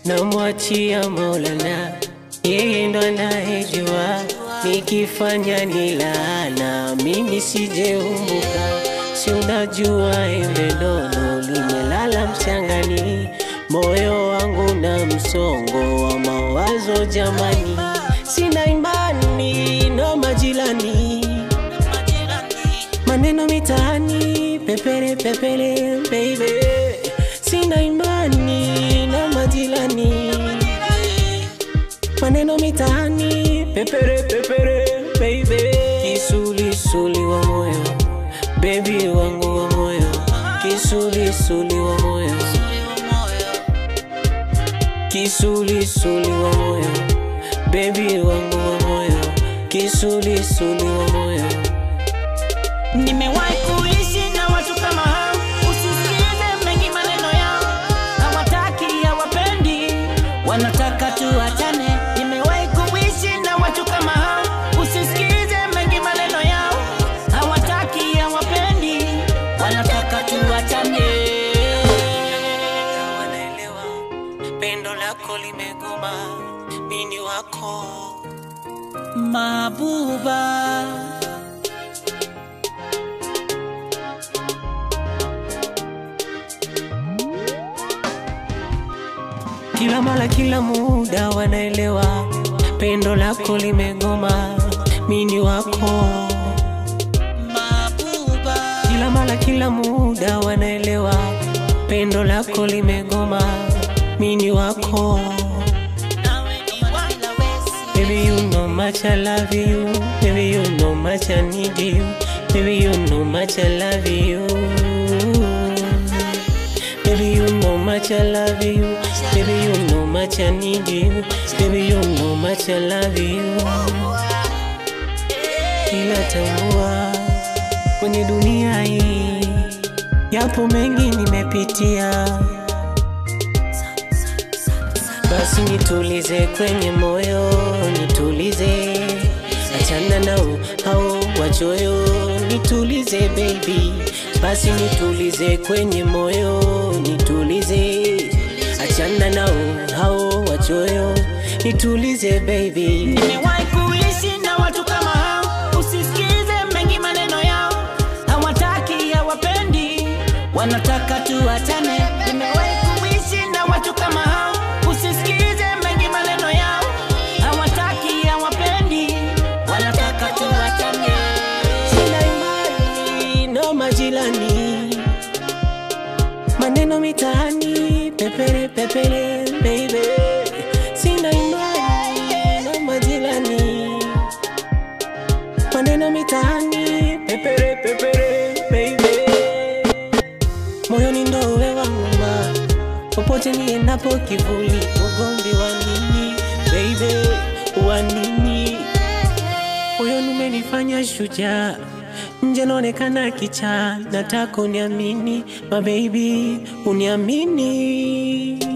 namwachia Maulana, yeye ndo anayejua nikifanya ni laana, mimi sijeumbuka. Si unajua embe dodo limelala mchangani, moyo wangu na msongo wa mawazo jamani, sina imani no majirani maneno mitaani, pepere pepere baby, sina imani na majirani. Maneno mitaani, pepere pepere baby, kisulisuli wa moyo, baby wangu wa moyo, kisulisuli wa moyo, kisulisuli wa moyo, baby wangu wa moyo, kisulisuli wa moyo. Nimewahi kuishi na watu kama hao, usisikize mengi maneno yao, hawataki hawapendi, wanataka tuachane. Nimewahi kuishi na watu kama hao, usisikize mengi maneno yao, hawataki hawapendi, wanataka tuachane. wanaelewa pendo lako limegoma, mini wako Mabuba kila mara, kila muda wanaelewa pendo lako limegoma, mini wako Mabuba kila mara, kila muda wanaelewa pendo lako limegoma, mini wako nawe ni wala wesi Baby, you know much I love you. Baby, you know much I need you. Baby, you know much I love you. Baby, you know much I love you. Baby, you know much I need you. Baby, you know much I love you. Ila tambua kwenye dunia hii yapo mengi nimepitia, basi nitulize kwenye moyo, nitulize, achana nao hao wachoyo, nitulize baby, basi nitulize kwenye moyo, nitulize, achana nao hao wachoyo, nitulize baby. Nimewahi kuishi na watu kama hao, usisikize mengi maneno yao, hawataki hawapendi, wanataka tuachane. Nimewahi kuishi na watu kama hao, usisikize mengi maneno yao, hawataki hawapendi, wanataka tuachane. Sina imani no majirani, maneno mitaani, pepere pepere baby. Sina imani no majirani, maneno mitaani, pepere pepere baby. Moyoni ndo wewe wangu ma, popote niendapo kivuli, ugomvi wa nini baby, wa nini? Moyoni umenifanya shujaa, nje naonekana kichaa. Nataka uniamini, my baby, uniamini.